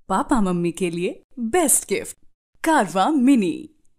Papa mummy के लिए best gift कारवा मिनी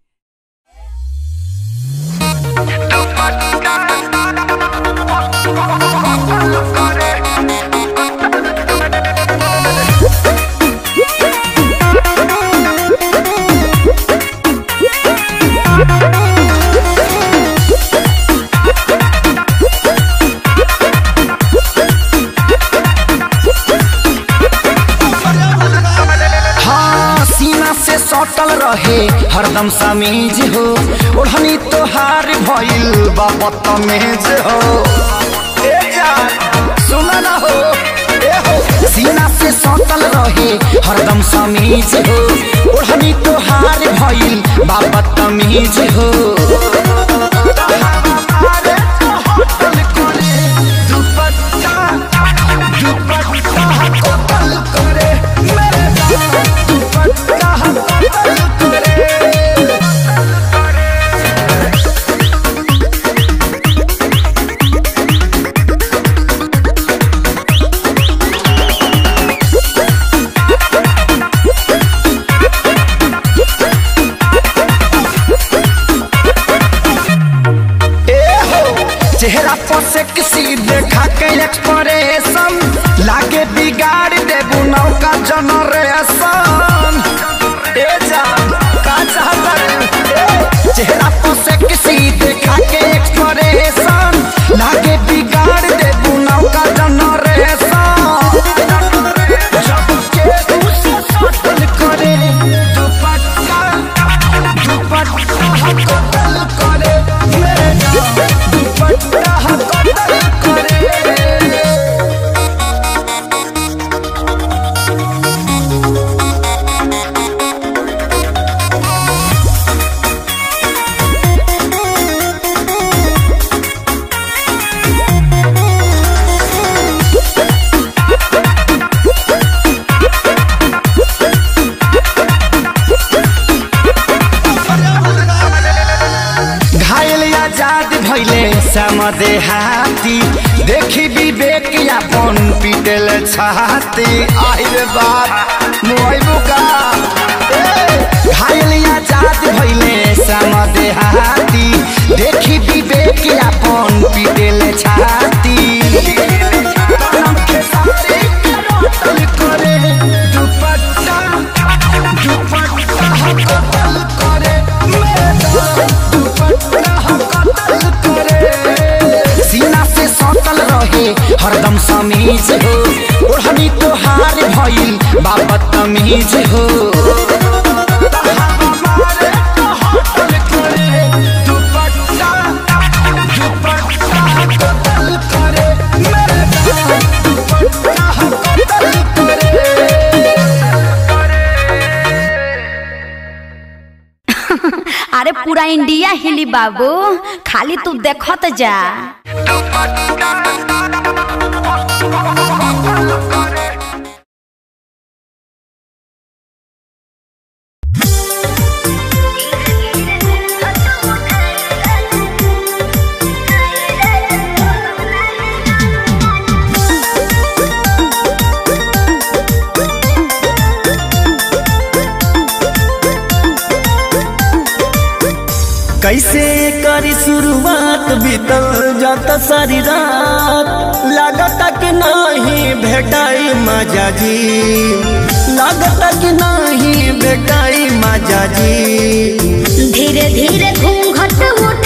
हाँ सीना से सटल रहे हरदम समीज हो ओढ़नी तोहार भइल बा बदतमीज हो ए जान सुन न हो ए हो सीना से सटल रहे हरदम समीज हो ओढ़नी तोहार भइल बा बदतमीज हो हमारे तो होटल करे दुपट्टा दुपट्टा कतल करे मेरे दुपट्टा कतल करे ए हो चेहरा पर से किसी देखा के एक्सप्रेशन लागे बिगाड़ देबू नौका जनरेशन ए जान का चाहता रे? ए, चेहरा पर से किसी देखा के एक्सप्रेशन लागे बिगाड़ देबू नौका जनरेशन जब के उसे सटल करे दुपट्टा दुपट्टा कतल करे मेरे जान दुपट्टा कतल करे घायल आजाद भैले समदे हाथी देखी विवेक यापन पिटल छाती आइल बात मोइबू का ए, घायल आजाद भैले समदे हाथी देखी विवेक यापन पिटल छाती तनम के साथी के रोटल करे दुपट्टा दुपट्टा कतल करे मेरा दुपट्टा कतल करे सीना से सटल रहे हरदम समीज हो ओढ़नी तोहार भइल बाबत तमीज हो हमारे तो होटल करे दुपट्टा दुपट्टा कतल करे मेरे दुपट्टा कतल करे अरे पूरा इंडिया हिली बाबू खाली तू देखत जा कैसे करी शुरुआत बीतल जाता सारी रात लागता कि नहीं भेटाई मजा जी लागता कि नहीं भेटाई मजा जी धीरे धीरे घूंघट उठ